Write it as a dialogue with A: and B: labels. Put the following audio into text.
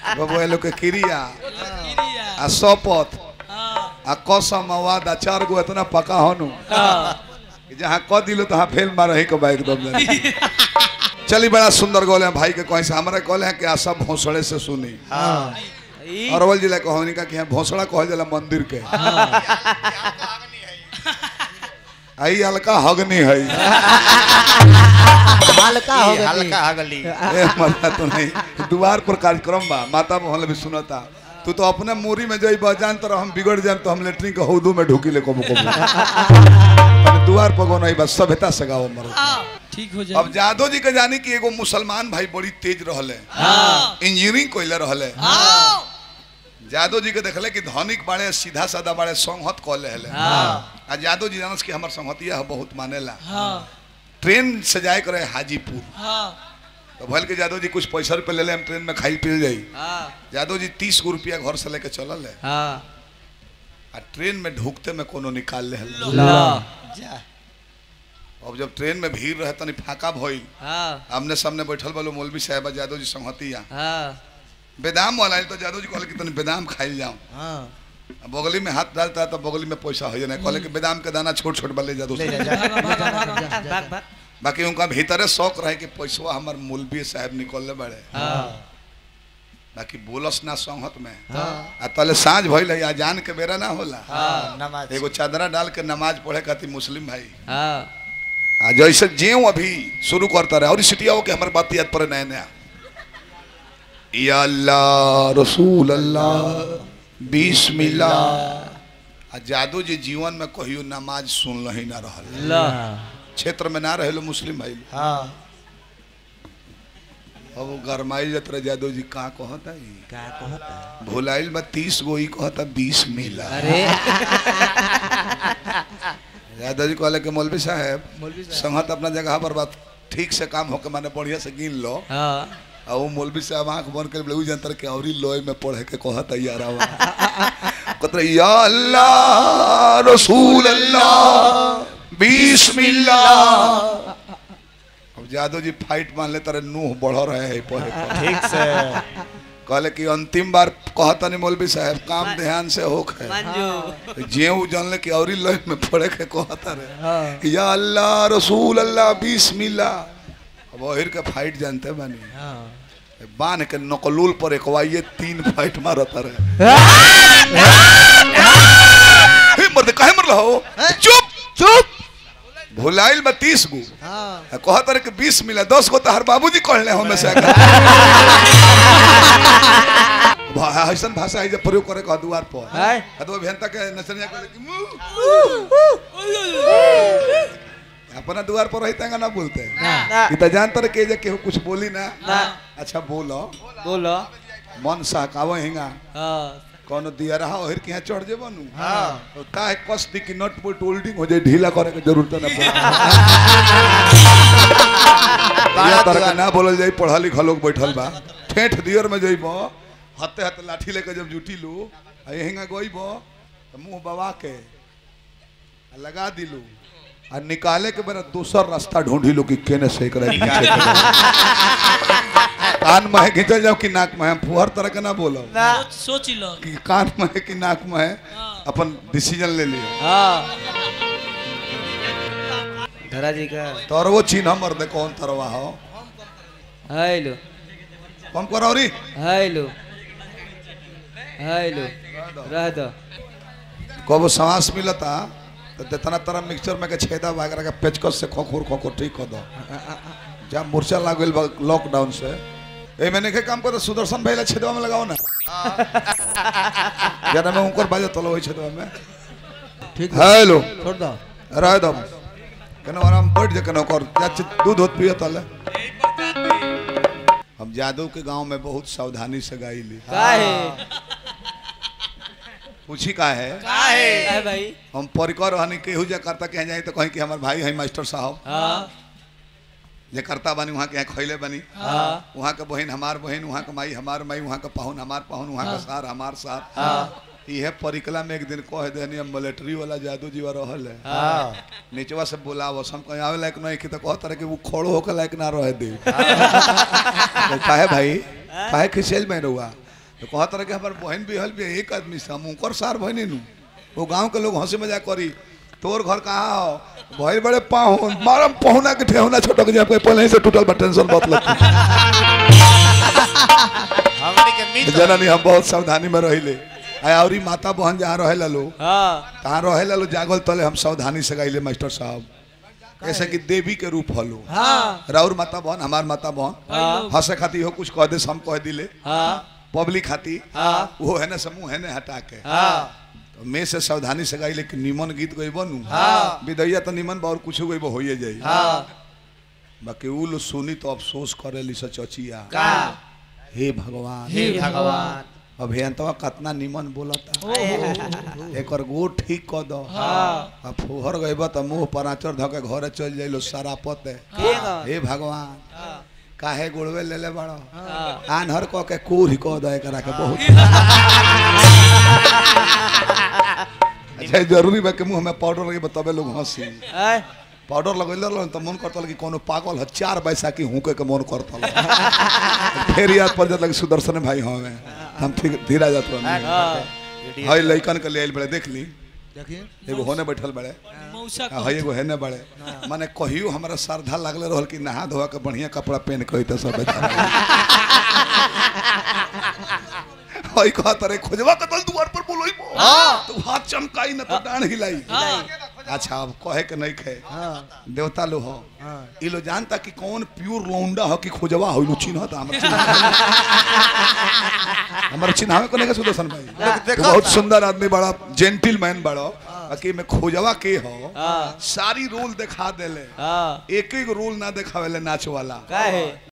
A: बबुआ लोग के क्रिया
B: क्रिया
A: आ शपथ
B: हाँ
A: आ कसम आ वादा चार गो इतना पका होनु कि जहाँ क दिलो तहाँ फेल मार ही के एकदम जाने चली बड़ा सुंदर गोले हैं भाई के कहीं से हमारे कहले हैं कि आ सब भोसड़े से सुनी
B: ई
A: अरवल जिला कहनी का कि यहाँ भोसड़ा कहल जाला मंदिर के आई हल्का हगनी है
C: हल्का हो गई
D: हल्का हगली
A: ए मरना तो नहीं द्वार पर कार्यक्रम बा माता मोहन भी सुनता तू तो अपने मूरी में जई बजान तर हम बिगड़ जाए तो हम लेटरिन के हौदू में ढुकी ले कबो कबो तने द्वार पर गो नहीं बस सभ्यता से गाओ मरो
B: ठीक हो जाए
A: अब जादव जी के जानी कि एगो मुसलमान भाई बड़ी तेज रहले
B: हाँ
A: इंजीनियरिंग कोइले रहले
B: हाँ
A: जादव जी के देखले कि धनिक बाड़े सीधा साधा बाड़े संहत कह ले
B: हाँ
A: आ जादव जी जानस कि हमर संहतिया ह बहुत मानेला
B: हाँ
A: ट्रेन से जाए करे हाजीपुर
B: हाँ
A: तो भल के जादव जी कुछ पैसा रुपये ले ले हम ट्रेन में खाई पी जाई
B: हाँ
A: यादव जी तीस गो रुपया घर से लेके चलल है
B: हाँ
A: आ ट्रेन में ढुकते में कोनो निकाल ले हल
B: ला
D: जा
A: अब जब ट्रेन में भीड़ रहे तनी फाका भइल
B: हाँ
A: आमने सामने बैठल बालो मौलवी साहब यादव जी संहतिया
B: हाँ
A: बेदाम वाला आइल तो यादव जी कहले कि तनी बेदाम खाइल जाओ
D: हाँ
A: आ बगली में हाथ डालता है तो बगली में पैसा हो जाए कहले कि बेदाम के दाना छोट छोट वाले जादव
D: ले
A: से।
D: जा जा
B: भाग भाग
A: बाकी उनका भीतरे शौक रहे कि पैसवा हमार मौलवी साहब निकलले बड़े
B: हाँ
A: बाकी बोलस ना संहत में
D: हाँ
A: आ तले साँझ भइल है अजान के बेरा ना होला
D: हाँ नमाज
A: एगो चादरा डाल के नमाज पढ़े खातिर मुस्लिम भाई
B: हाँ
A: आ जैसे जेऊ अभी शुरू करता रहे और सिटिया हो के हमारे बात याद पड़े नया नया या अल्लाह रसूल अल्लाह बिस्मिल्लाह आ जादू जी जीवन में कहियो नमाज सुन ही ना रहल
B: ला
A: क्षेत्र में ना रहे मुस्लिम भाई लोग।
D: हाँ
A: अब वो गरमाइल जत रहे जादू जी का कहता ई
D: क्या कहता
A: भुलाइल बा तीस गो ई कहता बीस मिला
B: अरे
A: यादव जी कहले कि मौलवी साहब संगत अपना जगह पर बात ठीक से काम होके माने बढ़िया से गिन लो
B: हाँ
A: आ वो मौलवी साहब आंख बंद कर उ जंतर के औरी लोय में पढ़े के कहा तैयार आवा कतरे या अल्लाह रसूल अल्लाह बिस्मिल्लाह अब जादव जी फाइट मान ले तारे नूह बढ़ रहे हैं पढ़े पढ़े
D: ठीक से
A: कहले कि अंतिम बार कहता नहीं मौलवी साहब काम ध्यान से होक है
B: मंजू
A: जेऊ जानले कि औरी लोय में पढ़े के कहता रहे या अल्लाह रसूल अल्लाह बिस्मिल्लाह अब ओहिर के फाइट जानते बानी
D: हाँ
A: बांध के नकलूल पर एकवाइए तीन फाइट मारता रहे हे मर्द काहे मरल हो चुप
D: चुप
A: भुलाइल में तीस गो
D: हाँ
A: कहत रहे कि बीस मिला दस गो तो हर बाबूजी कहले हमें से ऐसा भाषा है जब प्रयोग करे कह द्वार पर
B: है
A: तो अभियंता के नचनिया कहले कि मुंह अपना द्वार पर रहते ना बोलते
D: ना
A: ई तो जानते रहे के जे केहू कुछ बोली ना
B: ना
A: अच्छा बोलो
B: बोलो
A: मन सहकावो हिंगा
B: हाँ
A: कौन दिया रहा ओहिर के यहाँ चढ़ जेबो नु
D: हाँ
A: तो काहे कस दी कि नट बोल्ट होल्डिंग हो जाए ढीला करे के जरूरत ना पड़े या तरह के ना बोलल जाई पढ़ा लिखा लोग बैठल बा ठेठ दियर में जइबो हते हते लाठी लेके जब जुटी लू आ हिंगा गइबो तो मुंह बवा के आ लगा दिलू आ निकाले के बेरा दूसर रास्ता ढूंढी लो कि केने से एकरा घींचे के बा। कान में घिंचल जाओ कि नाक में फुहर तरह के ना बोलो
B: सोच सोच ही लो
A: कि कान में कि नाक में अपन डिसीजन ले लियो
B: हाँ धरा जी का
A: तोर वो चिन्ह मर दे कौन तरवा हो
B: हेलो
A: कम करो री
B: हेलो हेलो रह दो
A: कबो सांस मिलता तो जितना तरह मिक्सचर में के छेदा वगैरह का पेचकस से खोखोर खोखोर ठीक कर दो जब मूर्छा लाग गइल बा लॉकडाउन से ए मैंने के काम कर सुदर्शन भाई ला छेदवा में लगाओ ना जरा में उनकर बाजे तलो होई छेदवा में
D: ठीक
A: हेलो
D: छोड़ दो
A: रह दो कनो आराम बैठ जा कनो कर जा दूध होत पियो तले हम जादव के गांव में बहुत सावधानी से गाई ली
B: काहे
A: पूछी का है
B: काहे भाई
A: हम परिकर हनी केहू जे करता कहीं जाए तो कहीं कि हमार भाई है मास्टर साहब
B: हाँ
A: जे करता बनी वहाँ के यहाँ खैले बनी
B: हाँ
A: वहाँ के बहन हमार बहन वहाँ के माई हमार माई वहाँ के पाहुन हमार पाहुन वहाँ के सार हमार सार
B: हाँ
A: इहे परिकला में एक दिन कह देनी हम मिलिट्री वाला जादू जी रहल है
D: हाँ
A: नीचवा से बोलाव हम कहीं आवे लायक नहीं कि तो कहत रहे कि वो खोड़ो होकर लायक ना रहे दे तो काहे भाई काहे खिसेल में रहुआ तो कहत रहे कि हमार बहन भी हल भी एक आदमी से हम उनकर सार बहनी नु वो गांव के लोग हंसी मजाक करी तोर घर कहाँ हो भाई बड़े पाहुन मारम पहुना के ठेहुना छोटक जाए कोई पहले ही से टूटल बा टेंशन बहुत लगती
D: हमनी के मित्र
A: जननी हम बहुत सावधानी में रहिले आ औरी माता बहन जहाँ रहे लो
B: हाँ
A: तहाँ रहे लो जागल तले हम सावधानी से गाइले मास्टर साहब ऐसे कि देवी के रूप हलो
B: हाँ
A: राउर माता बहन हमार माता बहन
B: हाँ
A: हंसे खाती हो कुछ कह दे हम कह दिले
B: हाँ
A: पब्लिक खाती
B: हाँ
A: वो है ना समूह है ना हटा के
B: हाँ
A: तो मैं से सावधानी से गाइले कि निमन गीत गई बनू
B: हाँ।
A: विदैया तो निमन बा और कुछ गई होइए जाई
B: हाँ
A: बाकी उ लोग सुनी तो अफसोस करे ली चचिया
B: का
A: हे भगवान
B: हे भगवान
A: अभियंतवा कितना निमन बोलता एक गो ठीक क दो
B: हाँ
A: आ फुहर गइबा त मुंह पर आचर धके घरे चल जाइलो सारा पते
B: केगा
A: हे भगवान
B: हाँ
A: काहे गुड़वे ले ले बड़ो
B: हाँ
A: आन्हर क के कूढ़ क दे करा के बहुत अच्छा ई जरूरी बा कि मुंह में पाउडर लगे तबे लोग हंसी
B: आय
A: पाउडर लगैले रहलन त मन करतल कि कोनो पागल ह चार बैसाखी हुके के मन करतल फिर याद पड़ जात लगे सुदर्शन भाई हमें हम ठीक धीरा जात रहनी
B: हाँ
A: हई लइकन के ले आइल बड़े देख ली
D: देखिए
A: एगो होने बैठल बड़े
C: मौसा
A: आ हई एगो हेने बड़े माने कहियो हमरा श्रद्धा लागले रहल कि नहा धोआ के बढ़िया कपड़ा पहन के होइते सब बेचारा हई कहत रे खोजवा के तल दुआर पर बोलई तो हाथ चमकाई न तो डांड हिलाई अच्छा अब कहे के नहीं खे
D: हाँ
A: देवता लो हो
D: हाँ
A: ई लो जानता कि कौन प्योर लौंडा हो कि खोजवा हो लो चिन्हता हमर चिन्ह हमर चिन्हावे को नहीं के सुदर्शन भाई
D: देखा
A: तू बहुत
D: था।
A: सुंदर आदमी बड़ा जेंटिलमैन बड़ो बाकी में खोजवा के हो
B: हाँ
A: सारी रूल दिखा देले
B: हाँ
A: एक एक रूल ना दिखावेले नाच वाला
B: का है